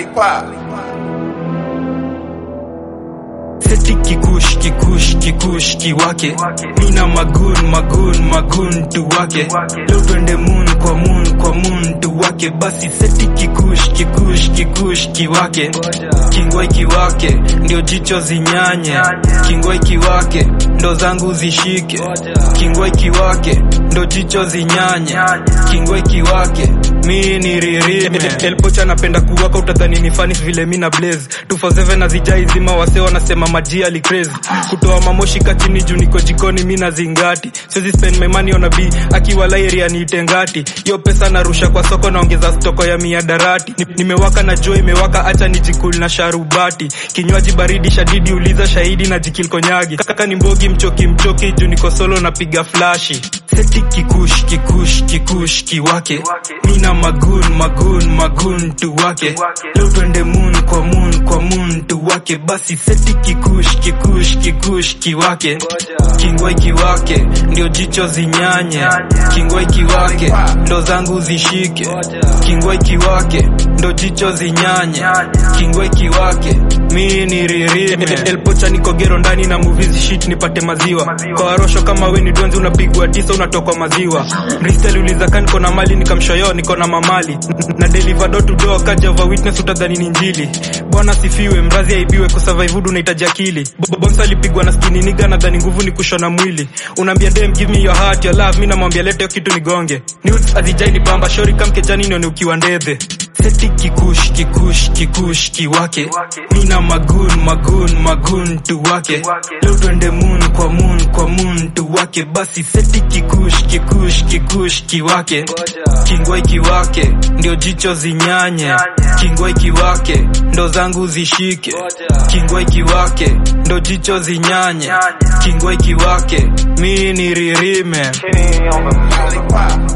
seti kikush kikush kikush kiwake mina magun magun magun tu wake leo twende moon kwa moon kwa moon tu wake basi seti kikush kikush kikush kiwake kingwai kiwake ndio jicho zinyanye kingwai kiwake ndo zangu zishike kingwai kiwake ndo jicho zinyanye kingwai kiwake mi ni ririme elpocha napenda kuwaka utadhani ni fani vile mi na blaze 247 na zijai zima wase wanasema maji ali crazy kutoa mamoshi kachini juu niko jikoni mi na zingati siwezi spend my money on a b akiwa lairia niite ngati hiyo pesa narusha kwa soko naongeza stoko ya miadarati Ni- nimewaka na jua imewaka acha nijikul na sharubati kinywaji baridi shadidi uliza shahidi na jikil konyagi kaka ni mbogi mchoki mchoki juu niko solo napiga flashi seti kikush kikush kikush kiwake mina magun magun magun tu wake leo twende moon kwa moon kwa moon tu wake basi seti kikush kikush kikush kiwake kingwai kiwake ndio jicho zinyanye kingwai kiwake ndo zangu zishike kingwai kiwake ndo jicho zinyanye kingwai kiwake mi ni ririme elpocha nikogero ndani na movies shit nipate maziwa kwa warosho kama we ni donzi unapigwa tisa unatokwa maziwa mristel uliza niko na mali nikamshoyo niko na mamali N- na deliver door to door kaja over witness utadhani ni njili bwana sifiwe mrazi aibiwe kusurvive hudu unahitaji akili Bo- bonsa alipigwa na skini niga nadhani nguvu ni kushona mwili unaambia dem give me your heart your love mi namwambia lete hiyo kitu nigonge nudes azijai ni bamba shori kamkejani nione ukiwa ndedhe seti kikush kikush kikush kiwake mina magun magun magun tu wake leo twende moon kwa moon kwa moon tu wake basi seti kikush kikush kikush kiwake kingwai kiwake ndio jicho zinyanye kingwai kiwake ndo zangu zishike kingwai kiwake ndo jicho zinyanye kingwai kiwake mi ni ririme Kenny on the